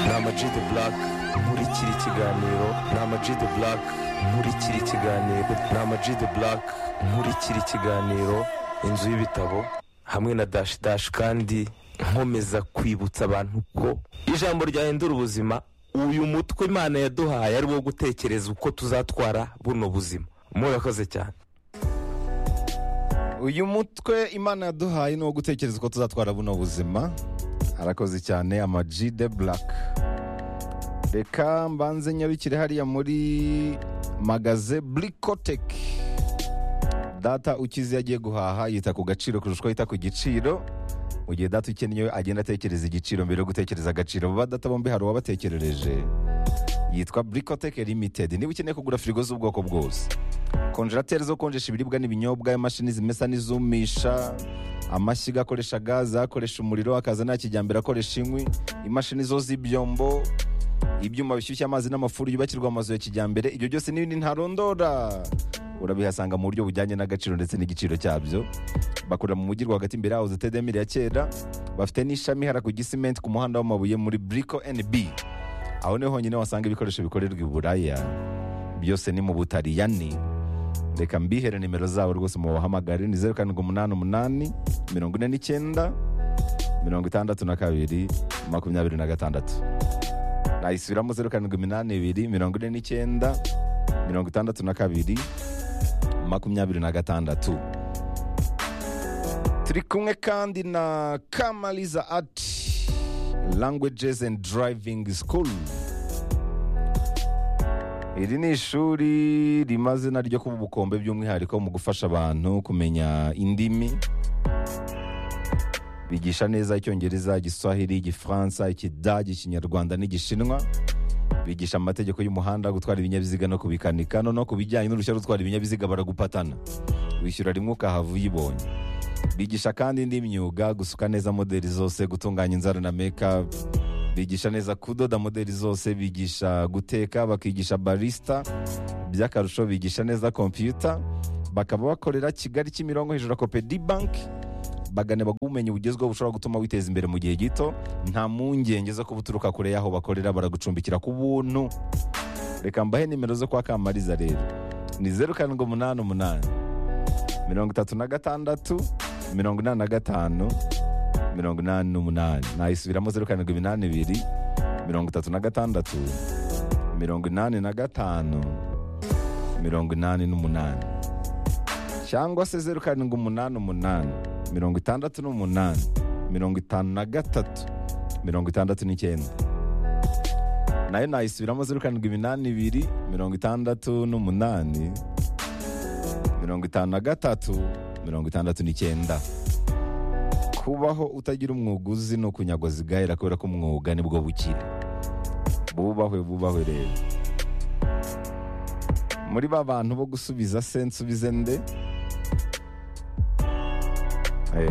ni amag de black nkurikira ikiganiro ni amag de black nkurikira ikiganiro ni amag de black nkurikira ikiganiro inzu y'ibitabo hamwe na dash dash kandi nkomeza kwibutsa abantu ko ijambo ryahindura ubuzima uyu mutwe imana yaduhaye ari wo gutekereza uko tuzatwara buno buzima murakoze cyane uyu mutwe imana yaduhaye ni uwo gutekereza uko tuzatwara buno buzima arakoze cyane ama G de black reka mbanze nyarukire hariya muri magaze burikoteki data ukize yagiye guhaha yita ku gaciro kurusha uko yita ku giciro mu gihe data ukennye agenda atekereza igiciro mbere yo gutekereza agaciro ba data bombi hari uwabatekerereje yitwa burikoteke limitedi niba ukeneye kugura firigo z'ubwoko bwose konjerateri zo konjesha ibiribwa n'ibinyobwa imashini zimesa n'izumisha amashyiga akoresha gaze akoresha umuriro akaza nta kijyambere akoresha inkwi imashini zo z'ibyombo ibyuma bishyushya amazi n'amafuru yubakirwa amazu ya kijyambere ibyo byose n'ibindi ntarondora urabihasanga mu buryo bujyanye n'agaciro ndetse n'igiciro cyabyo bakorera mu mujyi rwagati imbere yaho zitedemire ya kera bafite n'ishami hara ku gisimenti ku muhanda w'amabuye muri buriko NB aho niho honyine wasanga ibikoresho bikorerwa i buraya byose ni mu butariyani reka mbihere nimero zabo rwose mubahamagare ni zeru karindwi umunani umunani mirongo ine n'icyenda mirongo itandatu na kabiri makumyabiri na gatandatu nayisubiramo zeru karindwi iminani ibiri mirongo ine n'icyenda mirongo itandatu na kabiri makumyabiri na gatandatu turi kumwe kandi na kamaliza ati languages and driving school iri ni ishuri rimaze naryo kuba ubukombe by'umwihariko mu gufasha abantu kumenya indimi bigisha neza icyongereza igiswahili igifaransa ikidage ikinyarwanda n'igishinwa bigisha amategeko y'umuhanda gutwara ibinyabiziga no kubikanika no ku bijyanye n'uruhushya rwo gutwara ibinyabiziga baragupatana wishyura rimwe ukahava uyibonye bigisha kandi indi myuga gusuka neza moderi zose gutunganya inzara na mekapu bigisha neza kudoda moderi zose bigisha guteka bakigisha barisita by'akarusho bigisha neza kompiyuta bakaba bakorera kigali kimironko hejuru ya kopedi banki bagane bagumenye bugezweho bushobora gutuma witeza imbere mu gihe gito nta mpungenge zo kuba uturuka kure y'aho bakorera baragucumbikira ku buntu reka mbahe nimero zo kwa kamariza rero ni zeru karindwi umunani umunani mirongo itatu na gatandatu mirongo inani na gatanu mirongo inani n'umunani nayisubiramo zeru karindwi iminani ibiri mirongo itatu na gatandatu mirongo inani na gatanu mirongo inani n'umunani cyangwa se zeru karindwi umunani umunani mirongo itandatu n'umunani mirongo itanu na gatatu mirongo itandatu n'icyenda nayo nayisubiramo zeru karindwi iminani ibiri mirongo itandatu n'umunani mirongo itanu na gatatu mirongo itandatu n'icyenda kubaho utagira umwuga uzi ni ukunyagwa zigahera kubera ko umwuga nibwo bukire bubahwe bubahwe rero muri ba bantu bo gusubiza se nsubize nde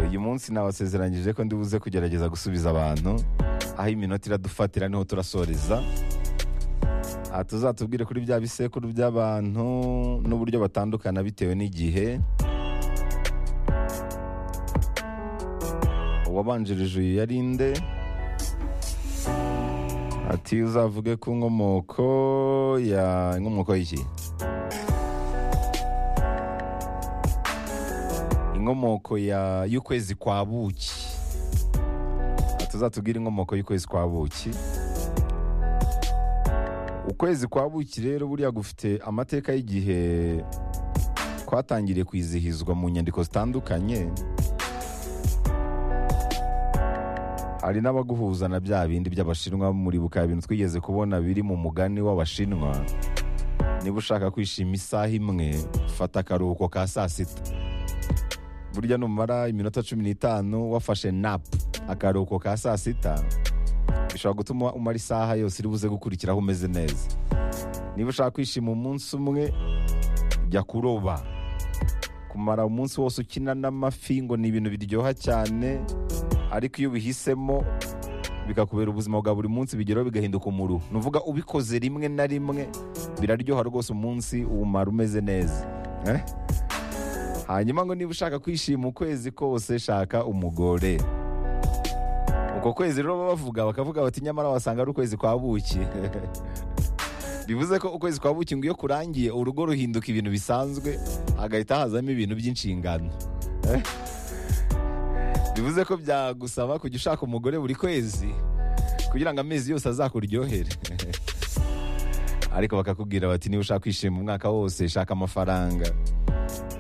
uyu munsi nabasezeranyije ko ndibuze kugerageza gusubiza abantu aho iminota iradufatira niho turasoreza aha tuzatubwire kuri bya bisekuru by'abantu n'uburyo batandukana bitewe n'igihe wabanjirije uyu yari nde ati uzavuge ku nkomoko ya inkomoko y'iki inkomoko ya y'ukwezi kwa buki tuzatubwire inkomoko y'ukwezi kwa buki ukwezi kwa buki rero buriya gufite amateka y'igihe kwatangiriye kwizihizwa mu nyandiko zitandukanye hari n'abaguhuza na bya bindi by'abashinwa muribuka ibintu twigeze kubona biri mu mugani w'abashinwa niba ushaka kwishima isaha imwe fata akaruhuko ka saa sita burya numara iminota cumi n'itanu wafashe napu akaruhuko ka saa sita bishobora gutuma umara isaha yose iri buze gukurikiraho umeze neza niba ushaka kwishima umunsi umwe jya kuroba kumara umunsi wose ukina n'amafi ngo ni ibintu biryoha cyane ariko iyo ubihisemo bikakubera ubuzima bwa buri munsi bigeraho bigahinduka umuru ni uvuga ubikoze rimwe na rimwe biraryoha rwose umunsi umara umeze neza hanyuma ngo niba ushaka kwishima ukwezi kose shaka umugore uko ako kwezi rero baba bavuga bakavuga bati nyamara wasanga ari ukwezi kwa buki bivuze ko ukwezi kwa buki ngo iyo kurangiye urugo ruhinduka ibintu bisanzwe hagahita hazamo ibintu by'inshingano bivuze ko byagusaba kujya ushaka umugore buri kwezi kugira ngo amezi yose azakuryohere ariko bakakubwira bati niba ushaka kwishima umwaka wose shaka amafaranga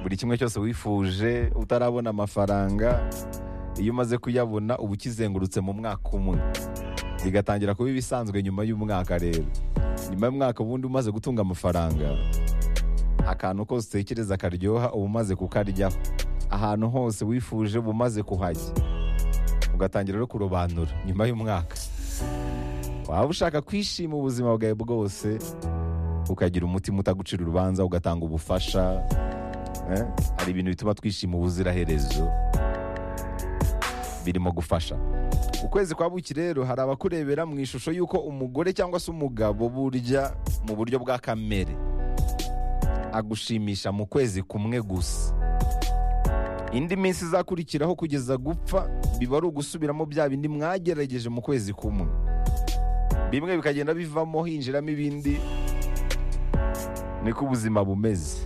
buri kimwe cyose wifuje utarabona amafaranga iyo umaze kuyabona uba ukizengurutse mu mwaka umwe bigatangira kuba ibisanzwe nyuma y'umwaka rero nyuma y'umwaka ubundi umaze gutunga amafaranga akantu kose utekereza karyoha uba umaze kukaryaho ahantu hose wifuje uba umaze kuhajya ugatangira rero kurobanura nyuma y'umwaka waba ushaka kwishima ubuzima bwawe bwose ukagira umutima utagucira urubanza ugatanga ubufasha eh? hari ibintu bituma twishima ubuziraherezo birimo gufasha ukwezi kwa buki rero hari abakurebera mu ishusho y'uko umugore cyangwa se umugabo burya mu buryo bwa kamere agushimisha mu kwezi kumwe gusa indi minsi izakurikiraho kugeza gupfa biba ari ugusubiramo bya bindi mwagerageje mu kwezi kumwe bimwe bikagenda bivamo hinjiramo ibindi niko ubuzima bumeze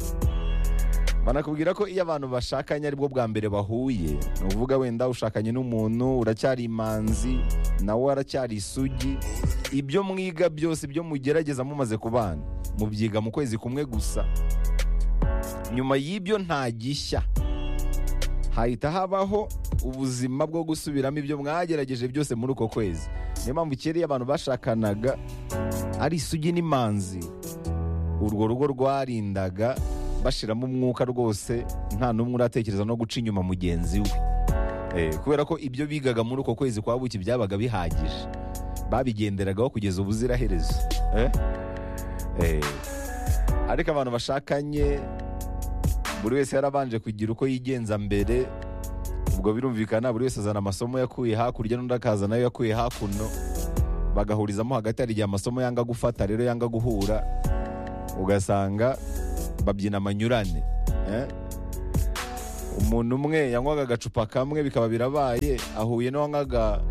banakubwira ko iyo abantu bashakanye aribwo bwa mbere bahuye ni uvuga wenda ushakanye n'umuntu uracyari imanzi nawe aracyari isugi ibyo mwiga byose ibyo mugerageza mumaze kubana mubyiga mu kwezi kumwe gusa nyuma y'ibyo nta gishya hahita habaho ubuzima bwo gusubiramo ibyo mwagerageje byose muri uko kwezi niyo mpamvu kera iyo abantu bashakanaga ari isugi n'imanzi urwo rugo rwarindaga bashiramo umwuka rwose nta n'umwe uratekereza no guca inyuma mugenzi we Eh, kubera ko ibyo bigaga muri uko kwezi kwa buki byabaga bihagije babigenderagaho kugeza ubuziraherezo Eh? Eh, ariko abantu bashakanye buri wese yarabanje kugira uko yigenza mbere ubwo birumvikana buri wese azana amasomo yakuye hakurya n'undi akaza nayo yakuye hakuno bagahurizamo hagati hari igihe amasomo yanga gufata rero yanga guhura ugasanga babyina amanyurane eh? umuntu umwe yanywaga agacupa kamwe bikaba birabaye ahuye n'uwanywaga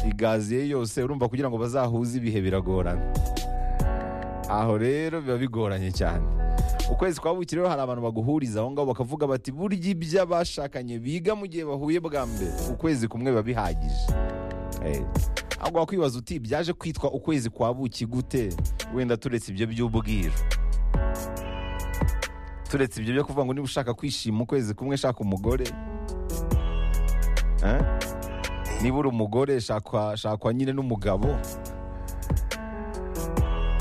igazi ye yose urumva kugira ngo bazahuze ibihe biragorana aho rero biba bigoranye cyane ukwezi kwa buki rero hari abantu baguhuriza aho ngaho bakavuga bati burya ibyo abashakanye biga mu gihe bahuye bwa mbere ukwezi kumwe biba bihagije Eh, ahubwo wakwibaza uti byaje kwitwa ukwezi kwa buki gute wenda turetse ibyo by'ubwiru turetse ibyo byo kuvuga ngo niba ushaka kwishima ukwezi kumwe shaka umugore Eh? niba uri umugore shakwa shakwa nyine n'umugabo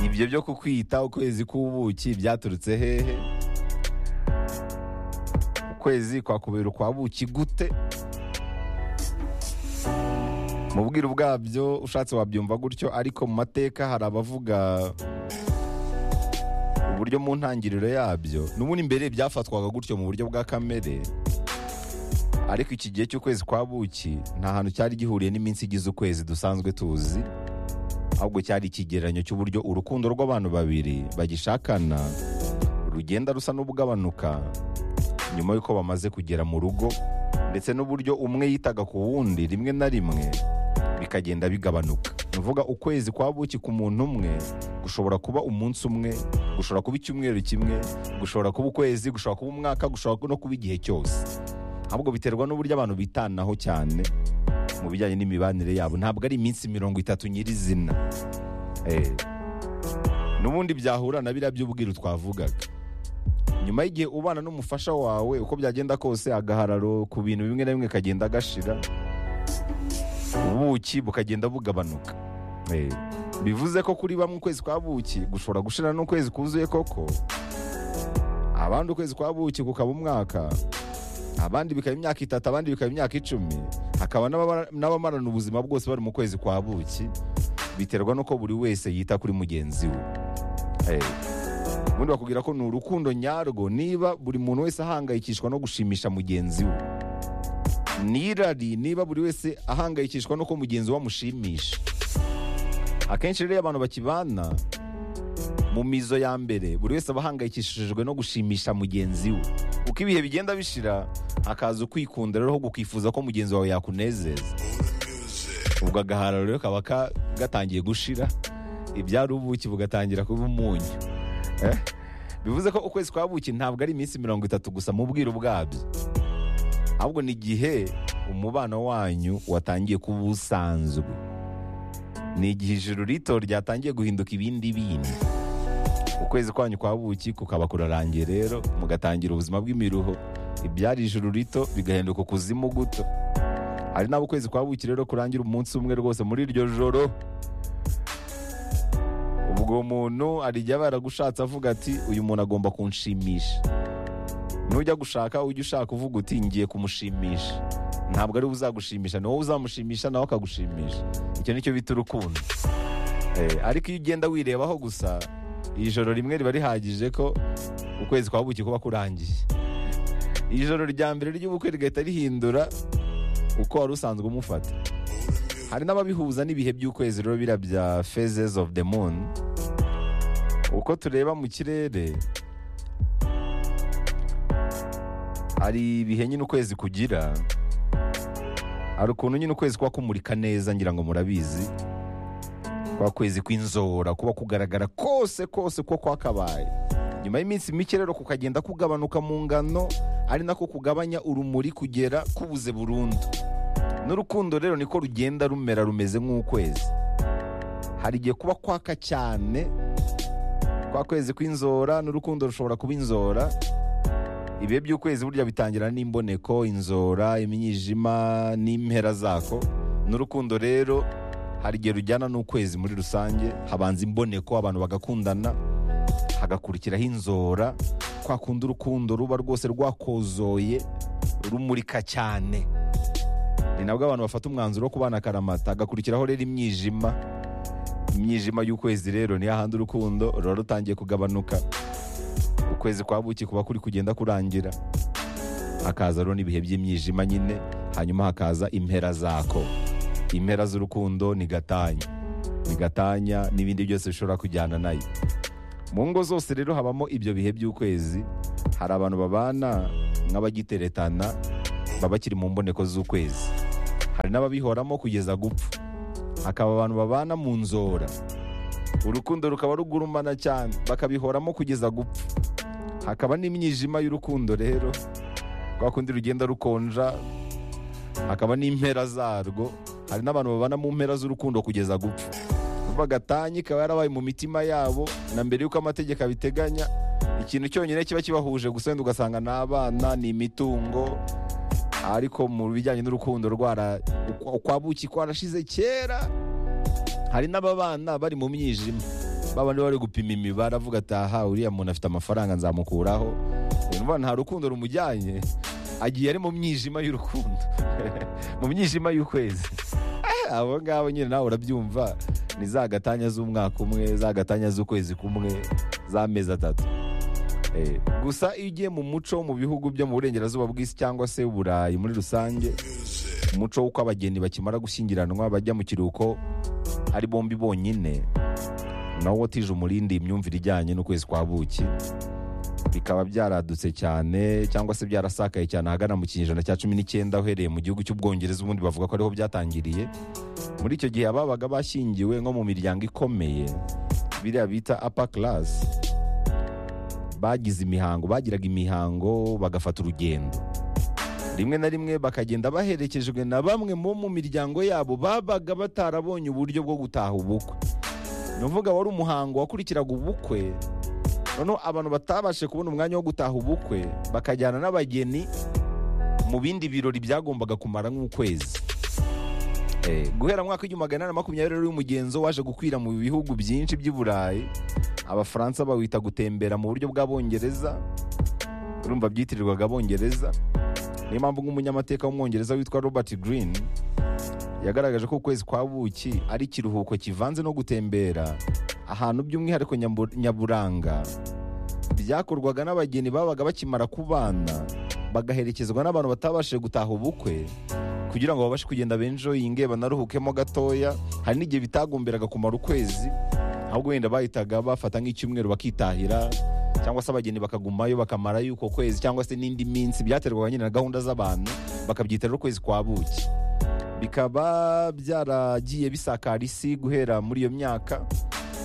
ibyo byo kukwita ukwezi k'ubuki byaturutse hehe ukwezi kwakubera ukwa buki gute mu bwiru bwabyo ushatse wabyumva gutyo ariko mu mateka hari abavuga uburyo mu ntangiriro yabyo n'ubundi mbere byafatwaga gutyo mu buryo bwa kamere ariko iki gihe cy'ukwezi kwa buki nta hantu cyari gihuriye n'iminsi igize ukwezi dusanzwe tuzi ahubwo cyari ikigereranyo cy'uburyo urukundo rw'abantu babiri bagishakana rugenda rusa n'ubugabanuka nyuma y'uko bamaze kugera mu rugo ndetse n'uburyo umwe yitaga ku wundi rimwe na rimwe bikagenda bigabanuka ni ukuvuga ukwezi kwa buki ku muntu umwe gushobora kuba umunsi umwe gushobora kuba icyumweru kimwe gushobora kuba ukwezi gushobora kuba umwaka gushobora no kuba igihe cyose ahubwo biterwa n'uburyo abantu bitanaho cyane mu bijyanye n'imibanire yabo ntabwo ari iminsi mirongo itatu nyirizina Eh, n'ubundi byahura na biriya by'ubwiru twavugaga nyuma y'igihe ubana n'umufasha wawe uko byagenda kose agahararo ku bintu bimwe na bimwe kagenda gashira ubuki bukagenda bugabanuka Eh, bivuze ko kuri bamwe ukwezi kwa buki gushobora gushira n'ukwezi kuzuye koko abandi ukwezi kwa buki kukaba umwaka abandi bikaba imyaka itatu abandi bikaba imyaka icumi hakaba n'abamara- n'abamarana ubuzima bwose bari mu kwezi kwa buki biterwa n'uko buri wese yita kuri mugenzi we Eh, ubundi bakubwira ko ni urukundo nyarwo niba buri muntu wese ahangayikishwa no gushimisha mugenzi we n'irari niba buri wese ahangayikishwa n'uko mugenzi we amushimisha akenshi rero iyo abantu bakibana mu mizo ya mbere buri wese aba ahangayikishijwe no gushimisha mugenzi we uko ibihe bigenda bishira hakaza ukwikunda rero ahubwo ukifuza ko mugenzi wawe yakunezeza ubwo agahara rero kaba ka- gatangiye gushira ibyari ubuki bugatangira kuba umunyu Eh? bivuze ko ukwezi kwa buki ntabwo ari iminsi mirongo itatu gusa mu bwiru bwabyo ahubwo ni igihe umubano wanyu watangiye kuba usanzwe ni igihe ijuru rito ryatangiye guhinduka ibindi bindi ukwezi kwanyu kwa buki kukaba kurarangiye rero mugatangira ubuzima bw'imiruho ibyari ijuru rito bigahinduka ukuzimu guto hari n'abo ukwezi kwa buki rero kurangira umunsi umwe rwose muri iryo joro ubwo muntu hari igihe aba yaragushatse avuga ati uyu muntu agomba kunshimisha nujya gushaka ujya ushaka uvuga uti ngiye kumushimisha ntabwo ari we uzagushimisha ni wowe uzamushimisha nawe akagushimisha icyo nicyo bita urukundo Eh, ariko iyo ugenda wirebaho gusa ijoro rimwe riba rihagije ko ukwezi kwa buki kuba kurangiye ijoro rya mbere ry'ubukwe rigahita rihindura uko wari usanzwe umufata hari n'ababihuza n'ibihe by'ukwezi rero bira bya phases of the moon uko tureba mu kirere hari ibihe nyine ukwezi kugira hari ukuntu nyine ukwezi kuba kumurika neza ngira ngo murabizi kwa kwezi kw'inzora kuba kugaragara kose kose ko kwakabaye nyuma y'iminsi mike rero kukagenda kugabanuka mu ngano ari nako kugabanya urumuri kugera kubuze burundu n'urukundo rero niko rugenda rumera rumeze nk'ukwezi hari igihe kuba kwaka cyane kwa kwezi kw'inzora n'urukundo rushobora kuba inzora ibihe by'ukwezi burya bitangira n'imboneko inzora imyijima n'impera zako n'urukundo rero hari igihe rujyana n'ukwezi muri rusange habanza imboneko abantu bagakundana hagakurikiraho inzora kwa kundi urukundo ruba rwose rwakozoye rumurika cyane ni nabwo abantu bafata umwanzuro wo kubana akaramata hagakurikiraho rero imyijima imyijima y'ukwezi rero niyo hahandi urukundo ruba rutangiye kugabanuka ukwezi kwa buki kuba kuri kugenda kurangira hakaza rero n'ibihe by'imyijima nyine hanyuma hakaza impera zako impera z'urukundo ni gatanya ni gatanya n'ibindi byose bishobora kujyana nayo mu ngo zose rero habamo ibyo bihe by'ukwezi hari abantu babana nk'abagiteretana baba bakiri mu mboneko z'ukwezi hari n'ababihoramo kugeza gupfa hakaba abantu babana mu nzora urukundo rukaba rugurumana cyane bakabihoramo kugeza gupfa hakaba n'imyijima y'urukundo rero rwa kundi rugenda rukonja hakaba n'impera zarwo hari n'abantu babana mu mpera z'urukundo kugeza gupfa kuva gatanya ikaba yarabaye mu mitima yabo na mbere y'uko amategeko abiteganya ikintu cyonyine kiba kibahuje gusa wenda ugasanga ni abana ni imitungo ariko mu bijyanye n'urukundo rwara ukwa- ukwabuki kwarashize kera hari n'ababana bari mu myijima babandi bari gupima imibare avuga ati aha uriya muntu afite amafaranga nzamukuraho urumva nta rukundo rumujyanye agiye ari mu myijima y'urukundo mu myijima y'ukwezi Eh, abo ngabo nyine nawe urabyumva ni za gatanya z'umwaka umwe za gatanya z'ukwezi kumwe z'amezi atatu Eh, gusa iyo ugiye mu muco wo mu bihugu byo mu burengerazuba bw'isi cyangwa se uburayi muri rusange umuco w'uko abageni bakimara gushyingiranwa bajya mu kiruhuko ari bombi bonyine nawo watije umurindi imyumvire ijyanye n'ukwezi kwa buki bikaba byaradutse cyane cyangwa se byarasakaye cyane ahagana mu kinyejana cya cumi n'icyenda uhereye mu gihugu cy'ubwongereza ubundi bavuga ko ariho byatangiriye muri icyo gihe ababaga bashyingiwe nko mu miryango ikomeye biriya bita upper class bagize imihango bagiraga imihango bagafata urugendo rimwe na rimwe bakagenda baherekejwe na bamwe mu mu miryango yabo babaga batarabonye uburyo bwo gutaha ubukwe ni uvuga wari umuhango wakurikiraga ubukwe noneho abantu batabashe kubona umwanya wo gutaha ubukwe bakajyana n'abageni mu bindi birori byagombaga kumara nk'ukwezi Eh, guhera mu mwaka w'igihumbi magana inani na makumyabiri rero umugenzo waje gukwira mu bihugu byinshi by'i burayi abafaransa bawita gutembera mu buryo bw'abongereza urumva byitirirwaga abongereza niyo mpamvu nk'umunyamateka w'umwongereza witwa robert green yagaragaje ko ukwezi kwa buki ari ikiruhuko kivanze no gutembera ahantu by'umwihariko nyambu- nyaburanga byakorwaga n'abageni babaga bakimara kubana bagaherekezwa n'abantu batabashije gutaha ubukwe kugira ngo babashe kugenda benjoyinge banaruhukemo gatoya hari n'igihe bitagomberaga kumara ukwezi ahubwo wenda bahitaga bafata nk'icyumweru bakitahira cyangwa se abageni bakagumayo bakamarayo uko kwezi cyangwa se n'indi minsi byaterwaga nyine na gahunda z'abantu bakabyita rero ukwezi kwa buki bikaba byaragiye bisakara isi guhera muri iyo myaka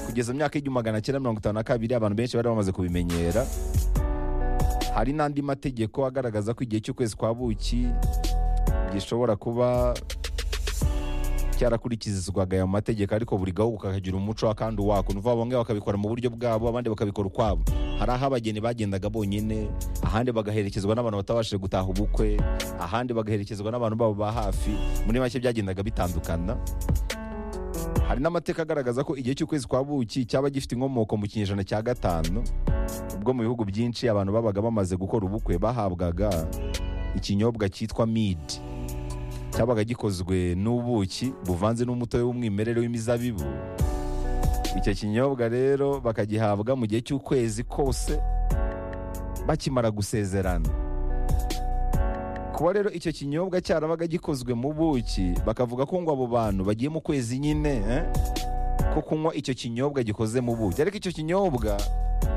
kugeza myaka y'igihumbi magana cyenda mirongo itanu na kabiri abantu benshi bari bamaze kubimenyera hari n'andi mategeko agaragaza ko igihe cy'ukwezi kwa buki gishobora kuba cyarakurikizwaga ayo mategeko ariko buri gahugu kakagira umuco wa kandi uwako ni ukuvuga bamwe bakabikora mu buryo bwabo abandi bakabikora ukwabo hari aho abageni bagendaga bonyine ahandi bagaherekezwa n'abantu batabashije gutaha ubukwe ahandi bagaherekezwa n'abantu babo ba hafi muri make byagendaga bitandukana hari n'amateka agaragaza ko igihe cy'ukwezi kwa buki cyaba gifite inkomoko mu kinyejana cya gatanu ubwo mu bihugu byinshi abantu babaga bamaze gukora ubukwe bahabwaga ikinyobwa cyitwa midi cyabaga gikozwe n'ubuki buvanze n'umutobe w'umwimerere w'imizabibu icyo kinyobwa rero bakagihabwa mu gihe cy'ukwezi kose bakimara gusezerana kuba rero icyo kinyobwa cyarabaga gikozwe mu buki bakavuga ko ngo abo bantu bagiye mu kwezi nyine eh, ko kunywa icyo kinyobwa gikoze mu buki ariko icyo kinyobwa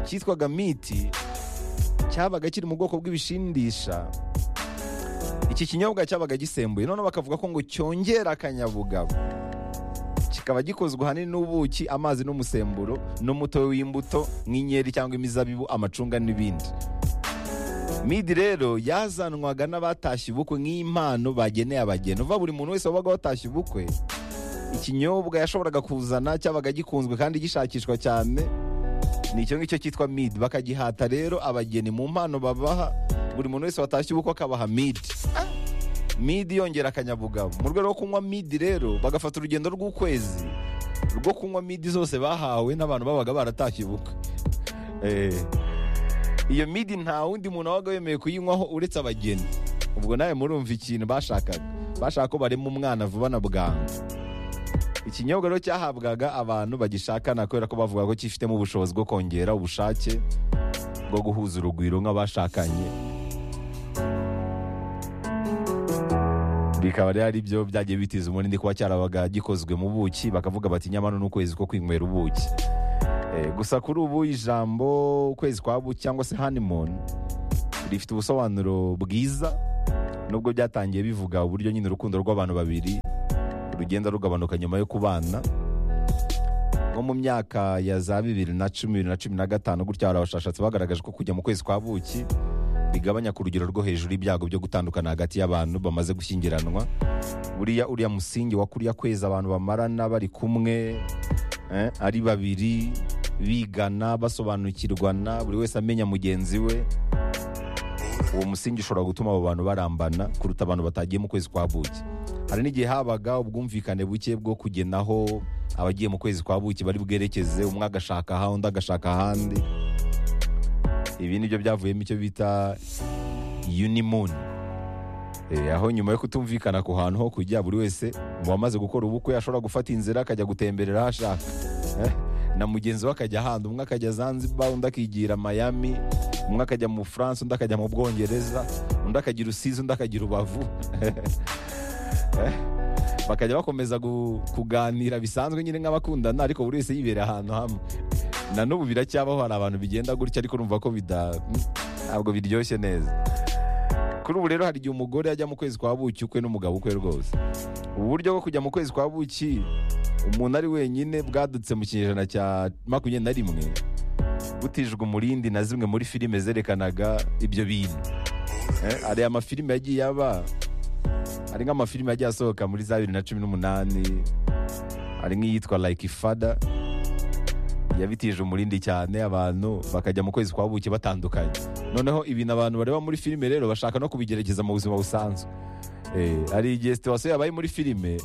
cyitwaga miti cyabaga kiri mu bwoko bw'ibishindisha iki kinyobwa cyabaga gisembuye noneho bakavuga ko ngo cyongera akanyabugabo kikaba gikozwe ahanini n'ubuki amazi n'umusemburo n'umutobe w'imbuto nk'inkeri cyangwa imizabibu amacunga n'ibindi midi rero yazanwaga n'abatashye ubukwe nk'impano bageneye abageni uva buri muntu wese wabaga watashye ubukwe ikinyobwa yashoboraga kuzana cyabaga gikunzwe kandi gishakishwa cyane ni icyo ngicyo cyitwa midi bakagihata rero abageni mu mpano babaha buri muntu wese watashye ubukwe akabaha midi midi yongera akanyabugabo mu rwego rwo kunywa midi rero bagafata urugendo rw'ukwezi rwo kunywa midi zose bahawe n'abantu babaga baratashye ubukwe Eh. iyo midi nta wundi muntu wabaga wemeye kuyinywaho uretse abageni ubwo nawe murumva ikintu bashakaga bashaka ko barema umwana vuba na bwangu ikinyobwa rero cyahabwaga abantu bagishakana kubera ko bavuga ko cyifitemo ubushobozi bwo kongera ubushake bwo guhuza urugwiro nk'abashakanye bikaba rero ari byo byagiye bitiza umunindi kuba cyarabaga gikozwe mu buki bakavuga bati nyamara n'ukwezi ko kwinywera ubuki Eh, gusa kuri ubu ijambo ukwezi kwa buki cyangwa se honeymoon rifite ubusobanuro bwiza nubwo byatangiye bivuga uburyo nyine urukundo rw'abantu babiri rugenda rugabanuka nyuma yo kubana nko mu myaka ya za bibiri na cumi bibiri na cumi na gatanu gutya hari abashakashatsi bagaragaje ko kujya mu kwezi kwa buki bigabanya ku rugero rwo hejuru ibyago byo gutandukana hagati y'abantu bamaze gushyingiranwa buriya uriya musingi wa kuriya kwezi abantu bamarana bari kumwe eh, ari babiri bigana basobanukirwana buri wese amenya mugenzi we uwo musingi ushobora gutuma abo bantu barambana kuruta abantu batagiye mu kwezi kwa buki hari n'igihe habaga ubwumvikane buke bwo kugena aho abagiye mu kwezi kwa buki bari bwerekeze umwe agashaka aha undi agashaka ahandi ibi ni byo byavuyemo icyo bita unimun aho nyuma yo kutumvikana ku hantu ho kujya buri wese mu bamaze gukora ubukwe ashobora gufata inzira akajya gutemberera aho ashaka Eh, na mugenzi we akajya ahandi umwe akajya zanzibar undi akigira miami umwe akajya mu france undi akajya mu bwongereza undi akagira usizi undi akagira ubavu bakajya bakomeza gu- kuganira bisanzwe nyine nk'abakundana ariko buri wese yibera ahantu hamwe na n'ubu biracyabaho hari abantu bigenda gutya ariko urumva ko bida ntabwo biryoshye neza kuri ubu rero hari igihe umugore ajya mu kwezi kwa buki ukwe n'umugabo ukwe rwose ubu buryo bwo kujya mu kwezi kwa buki umuntu ari wenyine bwadutse mu kinyejana cya makumyabiri na rimwe butijwe umurindi na zimwe muri filime zerekanaga ibyo bintu Eh, hari amafilime yagiye aba hari nk'amafilime yagiye asohoka muri za bibiri na cumi n'umunani hari nk'iyitwa like fada yabitije umurindi cyane abantu bakajya mu kwezi kwa buki batandukanye noneho ibintu abantu bareba muri filime rero bashaka no kubigerageza mu buzima busanzwe Eh, hari igihe situwasiyo yabaye muri filime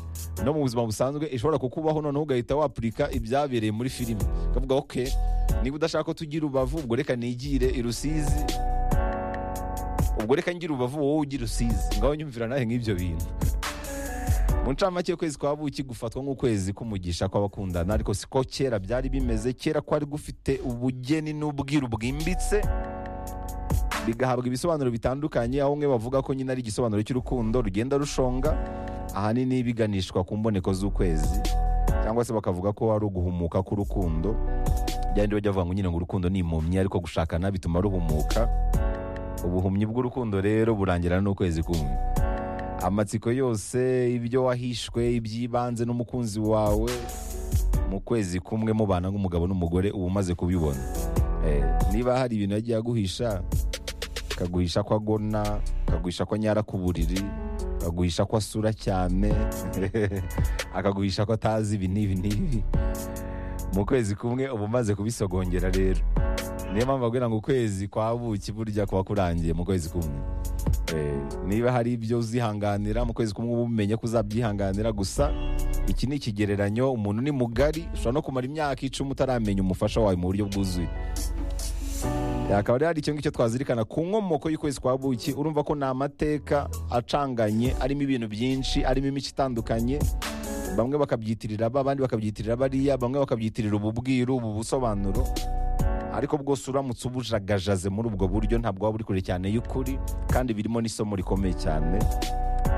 no mu buzima busanzwe ishobora kukubaho noneho ugahita wapurika ibyabereye muri filime ukavuga ok niba udashaka ko tugira ubavu ubwo reka nigire i rusizi ubwo reka ngira ubavu wowe ugira usizi ngaho nyumvira nawe nk'ibyo bintu mu ncamake y'ukwezi kwa buki gufatwa nk'ukwezi k'umugisha kw'abakundana ariko siko kera byari bimeze kera kwari gufite ubugeni n'ubwiru bwimbitse bigahabwa ibisobanuro bitandukanye aho umwe bavuga ko nyine ari igisobanuro cy'urukundo rugenda rushonga ahanini biganishwa ku mboneko z'ukwezi cyangwa se bakavuga ko ari uguhumuka k'urukundo byari bajya bavuga ngo nyine ngo urukundo ni impumyi ariko gushakana bituma ruhumuka ubuhumyi bw'urukundo rero burangira n'ukwezi kumwe amatsiko yose ibyo wahishwe iby'ibanze n'umukunzi wawe mu kwezi kumwe mubana nk'umugabo n'umugore uba umaze kubibona Eh, niba hari ibintu yagiye aguhisha kaguhisha ko agona kaguhisha ko anyara ku buriri kaguhisha ko asura cyane akaguhisha ko atazi ibi n'ibi n'ibi mu kwezi kumwe uba umaze kubisogongera rero niyo mpamvu bagira ngo ukwezi kwa buki burya kuba kurangiye mu kwezi kumwe Eh, niba hari ibyo uzihanganira mu kwezi kumwe uba umenye ko uzabyihanganira gusa iki ni ikigereranyo umuntu ni mugari ushobora no kumara imyaka icumi utaramenya umufasha wawe mu buryo bwuzuye akaba rero hari icyo ngicyo twazirikana ku nkomoko y'ukwezi kwa buki urumva ko ni amateka acanganye arimo ibintu byinshi arimo imico itandukanye bamwe bakabyitirira aba abandi bakabyitirira bariya bamwe bakabyitirira ubu bwiru ubu busobanuro ariko bwose uramutse ubujagajaze muri ubwo buryo ntabwo waba uri kure cyane y'ukuri kandi birimo n'isomo rikomeye cyane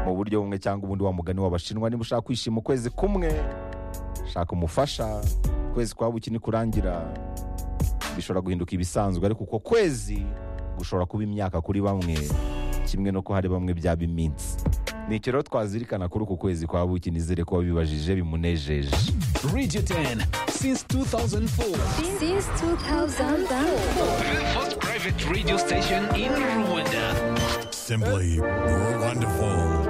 mu buryo bumwe cyangwa ubundi wa mugani w'abashinwa niba ushaka kwishima ukwezi kumwe shaka umufasha ukwezi kwa buki nikurangira bishobora guhinduka ibisanzwe ariko uko kwezi gushobora kuba imyaka kuri bamwe kimwe no ko hari bamwe byaba iminsi ni icyo rero twazirikana kuri uku kwezi kwa buki nizere ko wabibajije bimunejeje Radio 10 since 2004. since 2004. First private radio station in Rwanda. Simply, you're wonderful.